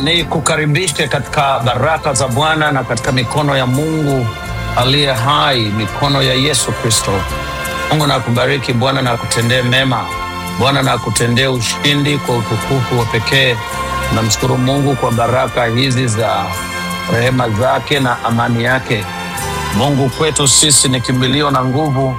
ni kukaribishe katika baraka za Bwana na katika mikono ya Mungu aliye hai, mikono ya Yesu Kristo. Mungu na akubariki, Bwana na akutendee mema, Bwana na akutendee ushindi kwa utukufu wa pekee. Namshukuru Mungu kwa baraka hizi za rehema zake na amani yake. Mungu kwetu sisi ni kimbilio na nguvu,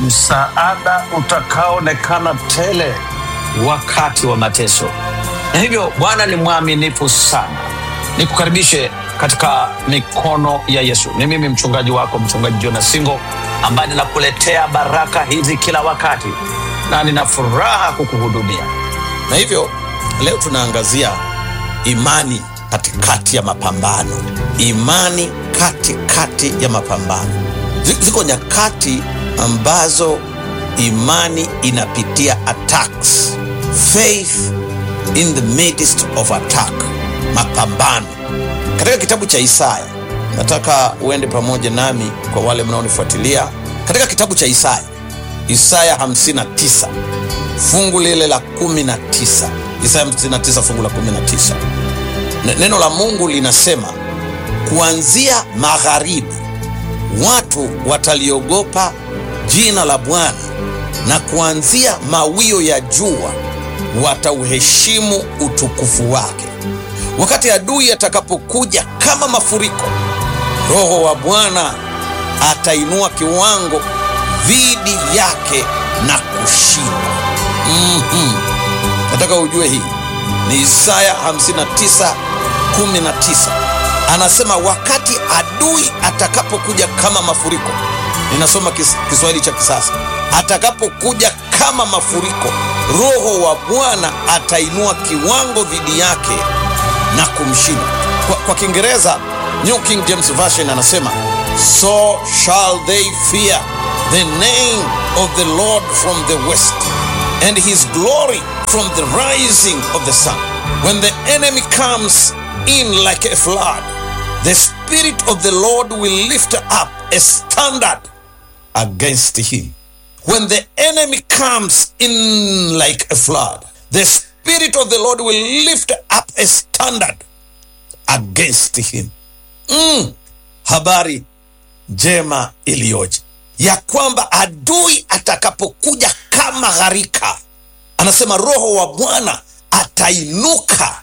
msaada utakaoonekana tele wakati wa mateso. Na hivyo Bwana ni mwaminifu sana. Nikukaribishe katika mikono ya Yesu. Ni mimi mchungaji wako, mchungaji Jonas Singo, ambaye ninakuletea baraka hizi kila wakati, na nina furaha kukuhudumia. Na hivyo leo tunaangazia imani katikati ya mapambano. Imani katikati ya mapambano. Zi- Ziko nyakati ambazo imani inapitia attacks. Faith in the midst of attack, mapambano. Katika kitabu cha Isaya, nataka uende pamoja nami kwa wale mnaonifuatilia katika kitabu cha Isaya, Isaya 59 fungu lile la 19. Isaya 59 fungu la 19. Ne- Neno la Mungu linasema kuanzia magharibi watu wataliogopa jina la Bwana, na kuanzia mawio ya jua watauheshimu utukufu wake. Wakati adui atakapokuja kama mafuriko, Roho wa Bwana atainua kiwango dhidi yake na kushinda. Mhm. Nataka ujue hii ni Isaya 59 19. Anasema wakati adui atakapokuja kama mafuriko, ninasoma kis, Kiswahili cha kisasa, atakapokuja kama mafuriko, Roho wa Bwana atainua kiwango dhidi yake na kumshinda. Kwa, kwa Kiingereza New King James Version anasema so shall they fear the name of the Lord from the west and his glory from the rising of the sun. When the enemy comes in like a flood, the Spirit of the Lord will lift up a standard against him. When the enemy comes in like a flood, the Spirit of the Lord will lift up a standard against him. Mm, habari njema iliyoje ya kwamba adui atakapokuja kama gharika, anasema Roho wa Bwana atainuka,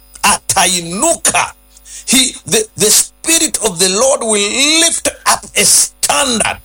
atainuka. He, the, the Spirit of the Lord will lift up a standard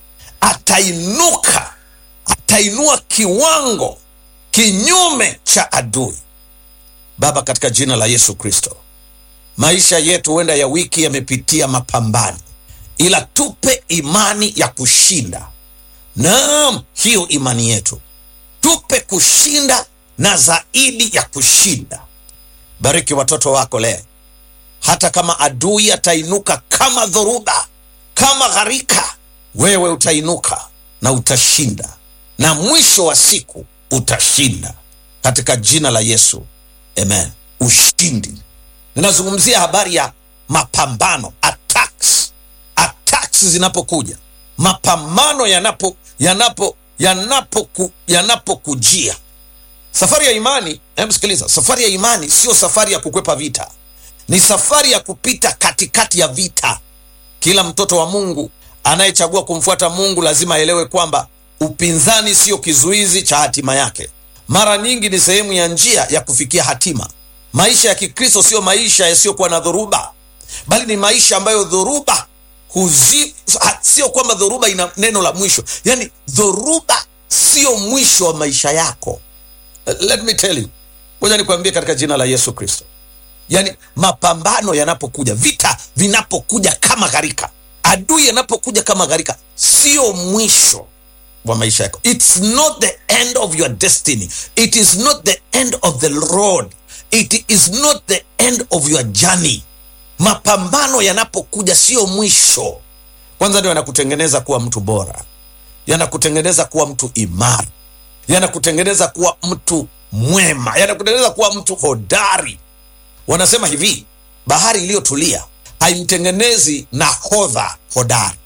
atainuka, atainua kiwango kinyume cha adui. Baba, katika jina la Yesu Kristo, maisha yetu huenda ya wiki yamepitia mapambano, ila tupe imani ya kushinda. Naam, hiyo imani yetu tupe kushinda na zaidi ya kushinda. Bariki watoto wako leo, hata kama adui atainuka kama dhoruba, kama gharika, wewe utainuka na utashinda, na mwisho wa siku utashinda, katika jina la Yesu, amen. Ushindi. Ninazungumzia habari ya mapambano, attacks. Attacks zinapokuja, mapambano yanapo yanapo yanapoku yanapokujia Safari ya imani, hebu sikiliza, safari ya imani sio safari ya kukwepa vita, ni safari ya kupita katikati ya vita. Kila mtoto wa Mungu anayechagua kumfuata Mungu lazima aelewe kwamba upinzani sio kizuizi cha hatima yake, mara nyingi ni sehemu ya njia ya kufikia hatima. Maisha ya Kikristo sio maisha yasiyokuwa na dhoruba, bali ni maisha ambayo dhoruba huzi, ha- sio kwamba dhoruba ina neno la mwisho, yaani dhoruba sio mwisho wa maisha yako. Let me tell you, ngoja nikwambie katika jina la Yesu Kristo, yaani mapambano yanapokuja, vita vinapokuja kama gharika, adui yanapokuja kama gharika, sio mwisho wa maisha yako. It's not the end of your destiny. It is not the end of the road. It is not the end of your journey. Mapambano yanapokuja sio mwisho. Kwanza ndio yanakutengeneza kuwa mtu bora, yanakutengeneza kuwa mtu imara yanakutengeneza kuwa mtu mwema, yanakutengeneza kuwa mtu hodari. Wanasema hivi, bahari iliyotulia haimtengenezi nahodha hodari,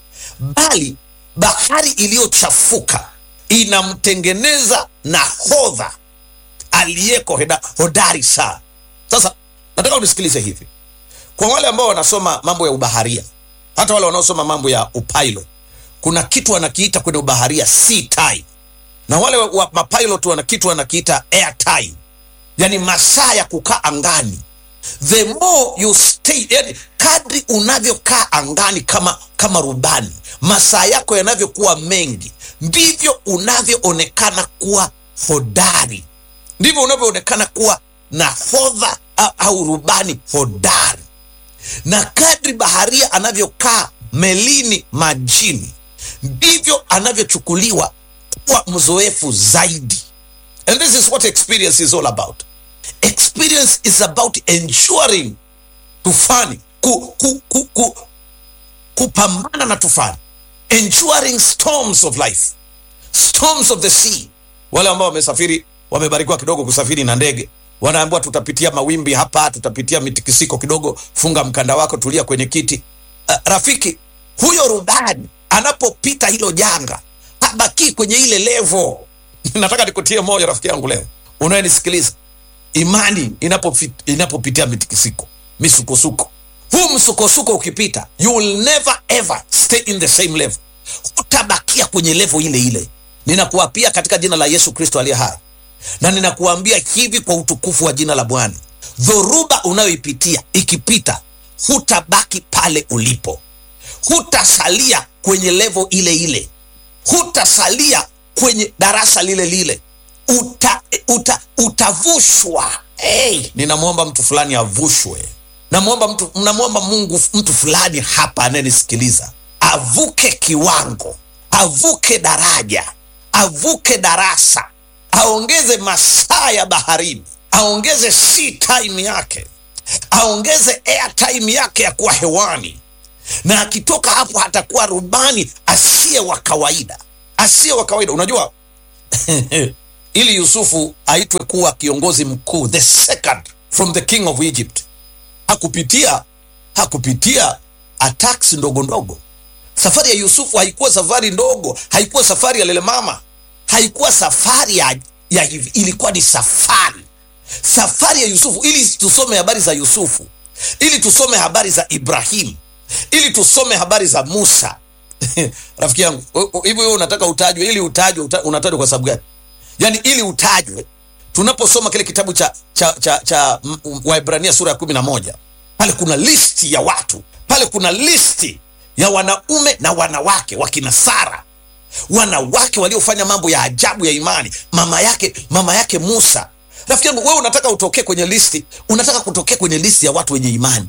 bali bahari iliyochafuka inamtengeneza nahodha aliyeko heda- hodari sana. Sasa nataka unisikilize hivi kwa wale ambao wanasoma mambo ya ubaharia hata wale wanaosoma mambo ya upilot kuna kitu wanakiita kwenye ubaharia sea time na wale wa, wa mapilot wana kitu wanakiita air time yani masaa ya kukaa angani the more you stay yani kadri unavyokaa angani kama kama rubani masaa yako yanavyokuwa mengi ndivyo unavyoonekana kuwa hodari ndivyo unavyoonekana kuwa nahodha au, au rubani hodari na kadri baharia anavyokaa melini majini ndivyo anavyochukuliwa kuwa mzoefu zaidi and this is what experience is all about experience is about ensuring tufani ku, ku, ku, ku, kupambana na tufani enduring storms of life storms of the sea wale ambao wamesafiri wamebarikiwa kidogo kusafiri na ndege wanaambiwa tutapitia mawimbi hapa tutapitia mitikisiko kidogo funga mkanda wako tulia kwenye kiti uh, rafiki huyo rubani anapopita hilo janga habakii kwenye ile levo nataka nikutie moyo rafiki yangu leo unayenisikiliza imani inapofi- inapopitia mitikisiko misukosuko huu msukosuko ukipita you will never ever stay in the same level hutabakia kwenye levo ile ile ninakuapia katika jina la yesu kristo aliye hai na ninakuambia hivi kwa utukufu wa jina la bwana dhoruba unayoipitia ikipita hutabaki pale ulipo hutasalia kwenye levo ile ile hutasalia kwenye darasa lile lile uta, uta, utavushwa hey, ninamwomba mtu fulani avushwe namwomba mtu namwomba mungu mtu fulani hapa anayenisikiliza avuke kiwango avuke daraja avuke darasa aongeze masaa ya baharini aongeze sea time yake aongeze air time yake ya kuwa hewani na akitoka hapo atakuwa rubani asiye wa kawaida asiye wa kawaida unajua ili yusufu aitwe kuwa kiongozi mkuu the second from the king of egypt hakupitia hakupitia attacks ndogo ndogo safari ya yusufu haikuwa safari ndogo haikuwa safari ya lelemama haikuwa safari ya, ya hivi ilikuwa ni safari safari ya yusufu ili tusome habari za yusufu ili tusome habari za ibrahimu ili tusome habari za musa rafiki yangu u- u- hivi wewe unataka utajwe ili utajwe uta, unatajwa kwa sababu gani yaani ili utajwe tunaposoma kile kitabu cha cha cha, cha m- m- waibrania sura ya kumi na moja pale kuna listi ya watu pale kuna listi ya wanaume na wanawake wakina sara wanawake waliofanya mambo ya ajabu ya imani mama yake mama yake musa rafiki yangu wewe unataka utokee kwenye listi unataka kutokea kwenye listi ya watu wenye imani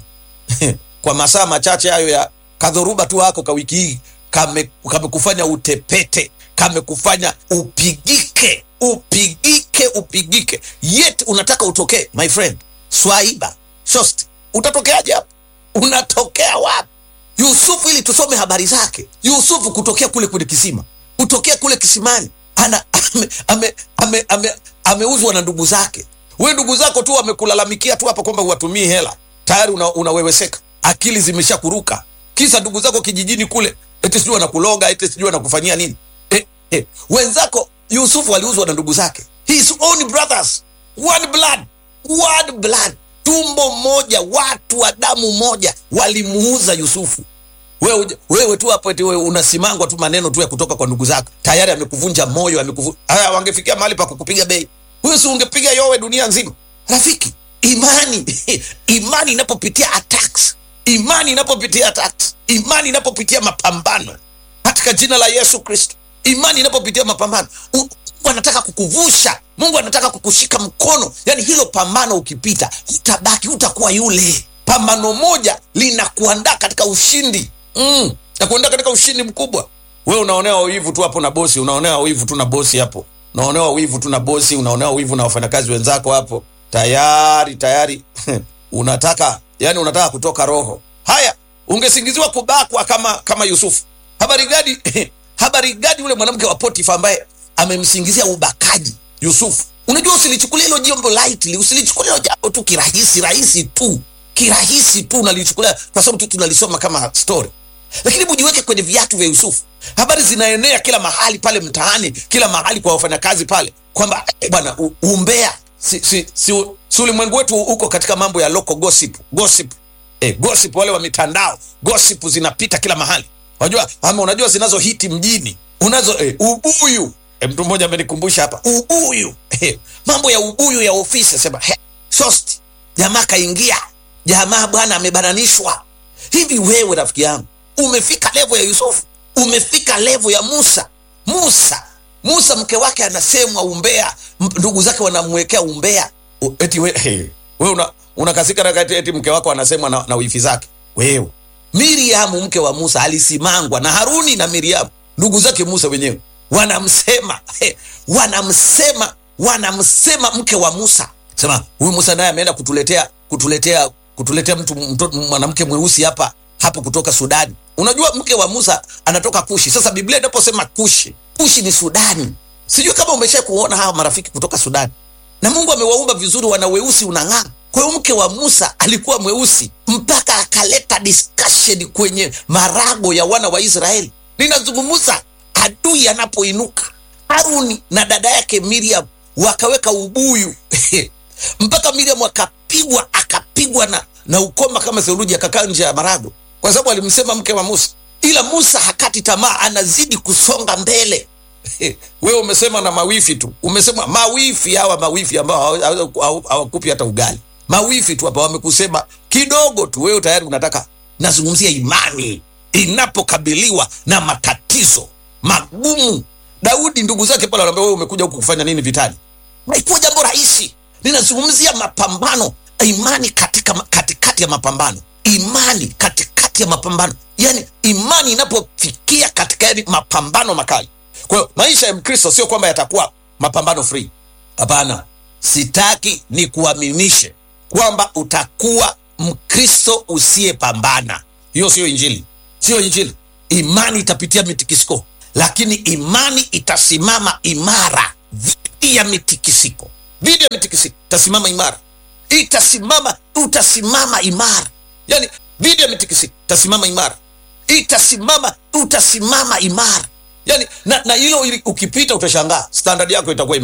kwa masaa machache hayo ya kadhoruba tu hako ka wiki hii kame- kamekufanya utepete kamekufanya upigike upigike upigike yet unataka utokee my friend swaiba shost utatokeaje hapo unatokea wapi yusufu ili tusome habari zake yusufu kutokea kule kwenye kisima kutokea kule kisimani ana ameuzwa ame, ame, ame, ameuzwa na ndugu zake we ndugu zako tu wamekulalamikia tu hapa kwamba huwatumii hela tayari una, unaweweseka akili zimesha kuruka kisa ndugu zako kijijini kule eti sijui wanakuloga eti sijui wanakufanyia nini eh, eh. wenzako yusufu aliuzwa na ndugu zake his own brothers one blood one blood tumbo moja watu wa damu moja walimuuza yusufu wewe, uje- wewe tu hapo eti wewe unasimangwa tu maneno tu ya kutoka kwa ndugu zako tayari amekuvunja moyo amekuvu haya wangefikia mahali pa kukupiga bei huyo si ungepiga yowe dunia nzima rafiki imani imani inapopitia attacks imani inapopitia attacks imani inapopitia mapambano katika jina la yesu kristo imani inapopitia mapambano u- mungu anataka kukuvusha mungu anataka kukushika mkono yaani hilo pambano ukipita hutabaki hutakuwa yule pambano moja linakuandaa katika ushindi mm, nakuandaa katika ushindi mkubwa we unaonewa wivu tu hapo na bosi unaonewa wivu tu na bosi hapo unaonewa wivu tu na bosi unaonewa wivu na wafanyakazi wenzako hapo tayari tayari unataka yani unataka kutoka roho haya ungesingiziwa kubakwa kama kama yusufu habari gani habari gani yule mwanamke wa potifa ambaye amemsingizia ubakaji yusufu unajua usilichukulia hilo jambo lightly usilichukulia hilo jambo tu kirahisi rahisi tu kirahisi tu unalichukulia kwa sababu tu tunalisoma kama story lakini mujiweke kwenye viatu vya yusufu habari zinaenea kila mahali pale mtaani kila mahali kwa wafanyakazi pale kwamba eh, bwana u- umbea si, si, si, si ulimwengu wetu uko katika mambo ya local gossip gossip eh, gossip wale wa mitandao gossip zinapita kila mahali unajua ama unajua zinazohiti mjini unazo eh, ubuyu eh, mtu mmoja amenikumbusha hapa ubuyu eh, mambo ya ubuyu ya ofisi sema he, shosti jamaa kaingia jamaa bwana amebananishwa hivi wewe rafiki yangu umefika levo ya yusufu umefika levo ya musa musa musa mke wake anasemwa umbea m- ndugu zake wanamwekea umbea U- eti we, hey, we una, unakasika na kati eti mke wako anasemwa na, na wifi zake wewe miriamu mke wa musa alisimangwa na haruni na miriamu ndugu zake musa wenyewe wanamsema hey, wanamsema wanamsema mke wa musa sema huyu musa naye ameenda kutuletea kutuletea kutuletea mtu mto- mwanamke mweusi hapa hapo kutoka sudani unajua mke wa musa anatoka kushi sasa biblia inaposema kushi kushi ni sudani sijui kama umesha kuona hawa marafiki kutoka sudani na mungu amewaumba vizuri wana weusi unang'aa kwa hiyo mke wa musa alikuwa mweusi mpaka akaleta discussion kwenye marago ya wana wa israeli ninazungumza adui anapoinuka haruni na dada yake miriam wakaweka ubuyu mpaka miriam akapigwa akapigwa na, na ukoma kama theluji akakaa nje ya marago kwa sababu alimsema mke wa musa ila musa hakati tamaa anazidi kusonga mbele wewe umesema na mawifi tu umesema mawifi hawa mawifi ambao hawa- hawa- hawa- hawakupi hata ugali mawifi tu hapa wamekusema kidogo tu wewe tayari unataka nazungumzia imani inapokabiliwa na matatizo magumu daudi ndugu zake pale wanaambia wewe umekuja huku kufanya nini vitani haikuwa jambo rahisi ninazungumzia mapambano imani katika katikati ya mapambano imani katikati ya mapambano yaani imani inapofikia katika yani mapambano makali kwa hiyo maisha ya mkristo sio kwamba yatakuwa mapambano free hapana sitaki ni kuaminishe kwamba utakuwa mkristo usiyepambana hiyo sio injili sio injili imani itapitia mitikisiko lakini imani itasimama imara dhidi ya mitikisiko dhidi ya mitikisiko itasimama imara itasimama utasimama imara yani dhidi ya mitikisiko itasimama imara itasimama utasimama imara yani na, na hilo ili- ukipita utashangaa standard yako itakuwa